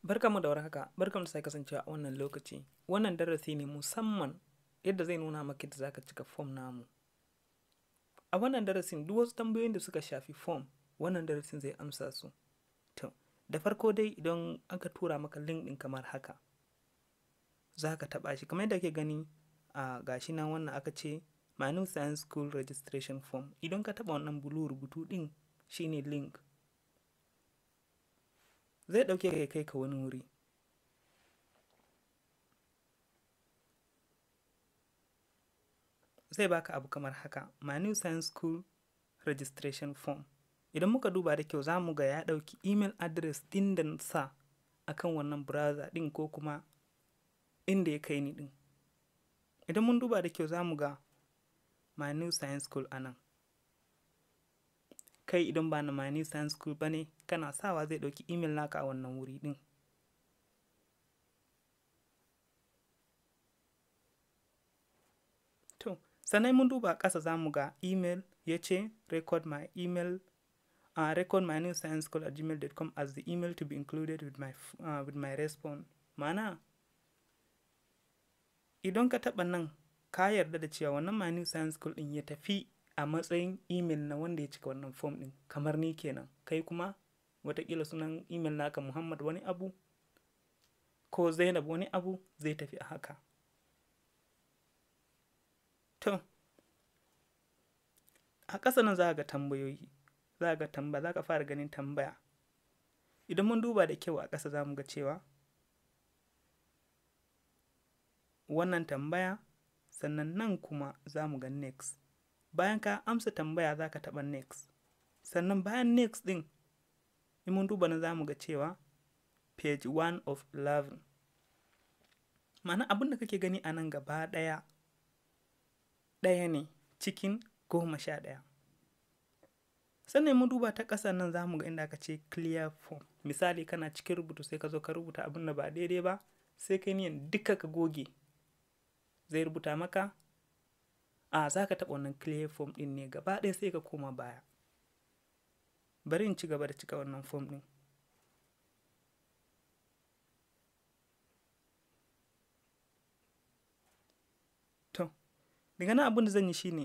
Barkanmu da warhaka, barkanmu da sake kasancewa a wannan lokaci. Wannan darasi ne musamman yadda zai nuna maka yadda zaka cika fom namu. A wannan darasin duk wasu tambayoyin da suka shafi fom, wannan darasin zai amsa su. To, da farko dai idan aka tura maka link ɗin kamar haka, za ka taɓa shi kamar yadda ake gani a gashi nan wannan aka ce My New Science School Registration Form. Idan ka taɓa wannan blue rubutu ɗin shine link. Zai ɗauke ka ya kai ka wani wuri. Zai baka abu kamar haka, My New Science School Registration Form. Idan muka duba da kyau za mu ga ya ɗauki email address ɗin da na sa akan wannan browser ɗin ko kuma inda ya kai ni ɗin. Idan mun duba da kyau za mu ga My New Science School a nan. Kai idan ba na My New Science School ba ne, kana sawa zai ɗauki email naka a wannan wuri ɗin. To, sannan mun duba ƙasa za mu ga email ya ce record my email uh, record my new science school at gmail.com as the email to be included with my, uh, with my response. Mana, idan ka taɓa nan ka yarda da cewa wannan my new science school ɗin ya tafi a matsayin email na wanda ya cika wannan form ɗin kamar ni kenan kai kuma watakila sunan email naka Muhammad wani abu ko Zainab wani abu zai tafi a haka. To, a ƙasa nan za ga tambayoyi, za ga tambaya, za ka fara ganin tambaya. Idan mun duba da kyau a ƙasa za mu ga cewa wannan tambaya sannan nan kuma za mu ga next. Bayan ka amsa tambaya za ka taɓa next. Sannan bayan next ɗin, in mun duba nan za mu ga cewa page 1 of 11. Ma'ana abin da kake gani a nan gaba ɗaya ɗaya ne cikin goma sha ɗaya. Sannan mun duba ta ƙasa nan za mu ga inda aka ce clear form. Misali kana cikin rubutu sai ka zo ka rubuta abin da ba daidai ba, sai kai niyan duka ka goge. Zai rubuta maka, a za ka taɓa wannan clear form ɗin ne gaba ɗaya sai ka koma baya. Bari in ci gaba da cika wannan form ɗin. To, daga nan abin da zan yi shine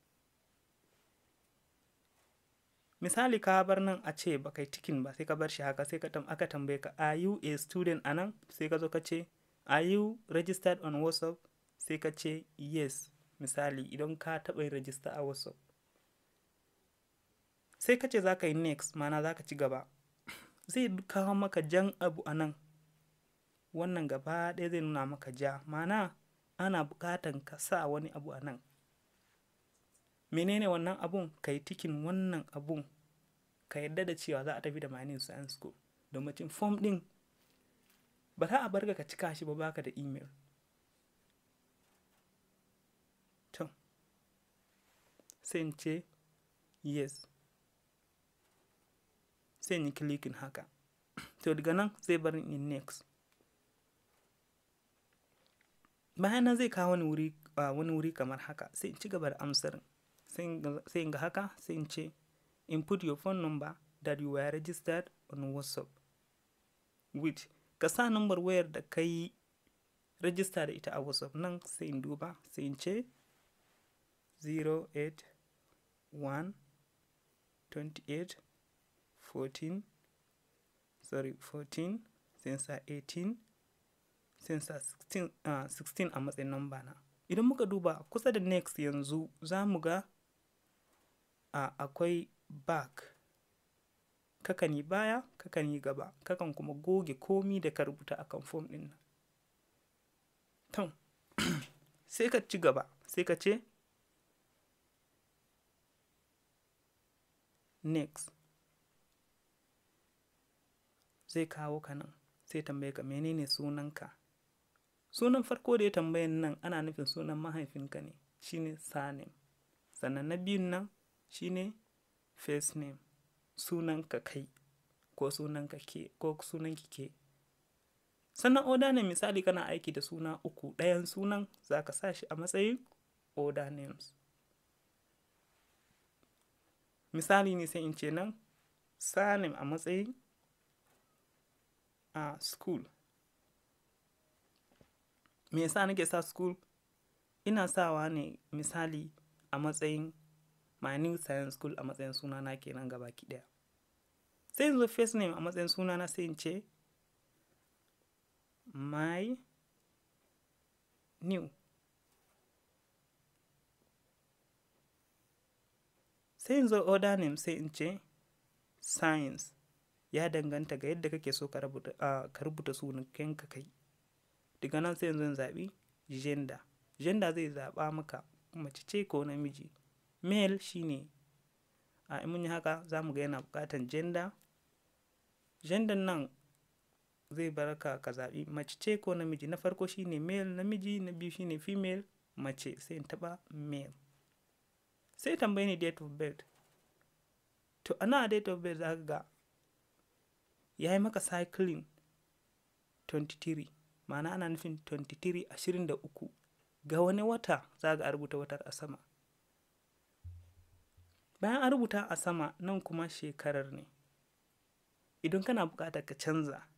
misali ka bar nan a ce ba kai tikin ba sai ka bar shi haka sai ka aka tambaye ka are you a student a nan sai ka zo ka ce are you registered on whatsapp sai ka ce yes misali idan ka taɓa yin register a whatsapp sai ka ce za ka yi next mana za ka ci gaba zai kawo maka jan abu a nan wannan gaba ɗaya zai nuna maka ja mana ana buƙatan ka sa wani abu a nan menene wannan abun ka yi tikin wannan abun ka yadda da cewa za a tafi da mining science school domin fom ɗin ba za a bar ka cika shi ba baka da email to sai in ce yes sai in yi clicking haka to daga nan zai bar in next bayan nan zai kawo wani wuri wani wuri kamar haka sai in ci gaba da amsar sai in ga haka sai in ce input your phone number that you were registered on whatsapp with ka sa number wayar da ka yi register da ita a whatsapp nan sai in duba sai in ce 081 28 14 sorry 14 sai sa 18 sinsa 16, uh, 16 a matsayin namba na idan muka duba kusa da next yanzu za mu ga uh, akwai back kakan yi baya kakan yi gaba kakan kuma goge komi da ka rubuta akan form din nan to sai ka ci gaba sai ka ce next zai kawo ka nan sai tambaye ka menene sunanka sunan farko da ya tambayan nan ana nufin sunan mahaifinka ne shine surname sannan na biyun nan shine first name sunanka kai ko sunanka ke ko sunanki ke sannan oda ne misali kana aiki da suna uku ɗayan sunan za ka sa shi a matsayin order names misali ne sai in ce nan surname a matsayin a school me yasa nake sa school ina sawa ne misali a matsayin my new science school a matsayin sunana kenan gabaki ɗaya sai in zo first name a matsayin sunana sai in ce my new sai in zo order name sai in ce science ya danganta ga yadda kake so ka rubuta, uh, ka rubuta sunan ka kai daga nan sai in zo in zaɓi gender gender zai zaɓa maka mace ce ko namiji male shine a in mun yi haka za mu ga yana buƙatan gender gender nan zai bar ka ka zaɓi mace ce ko namiji na farko shine male namiji na biyu shine female mace sai in taɓa male sai tambayi ni date of birth to ana date of birth za ka ga ya yi maka cycling 23 ma'ana ana nufin 23 23 ga wani wata za ga rubuta watar a sama bayan an rubuta a sama nan kuma shekarar ne idan kana buƙatar ka canza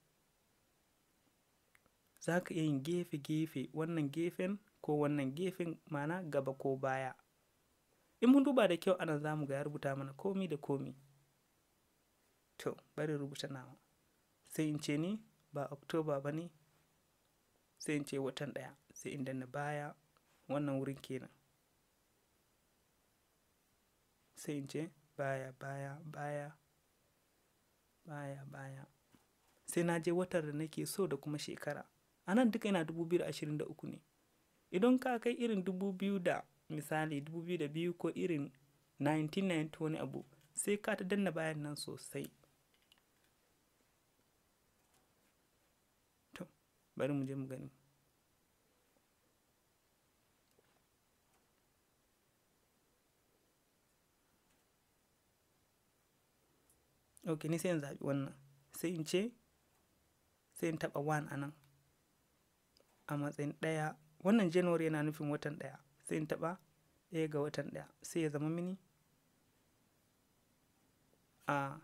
za ka iya yin gefe-gefe wannan gefen ko wannan gefen mana gaba ko baya in mun duba da kyau ana za mu ga ya rubuta mana komi da komi to bari rubuta nawa sai in ce ni ba oktoba ba ne sai in ce watan ɗaya sai in danna baya wannan wurin kenan sai in ce baya baya baya baya baya sai na je watar da nake so da kuma shekara a nan duka yana 2023 ne idan ka kai irin 2000 da misali 2002 ko irin 1990 wani abu sai ka ta danna bayan nan sosai to bari mu je mu gani ok ni sai in zaɓi wannan sai in ce sai in taɓa 1 a nan a matsayin ɗaya wannan january yana nufin watan ɗaya sai in taɓa ɗaya ga watan ɗaya sai ya zama mini a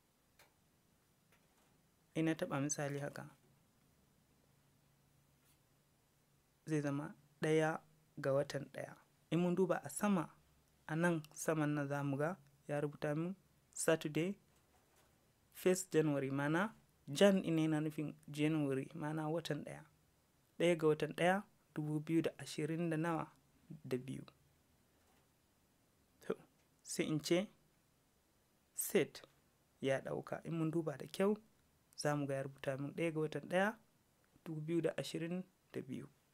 ina taɓa misali haka zai zama ɗaya ga watan ɗaya in mun duba a sama a nan saman nan za mu ga ya rubuta min saturday 1st january mana jan ina yana nufin january mana watan ɗaya ɗaya ga watan ɗaya dubu biyu da ashirin da nawa da biyu to sai in ce set ya ɗauka in mun duba da kyau za mu ga ya rubuta min ɗaya ga watan ɗaya dubu biyu da ashirin da biyu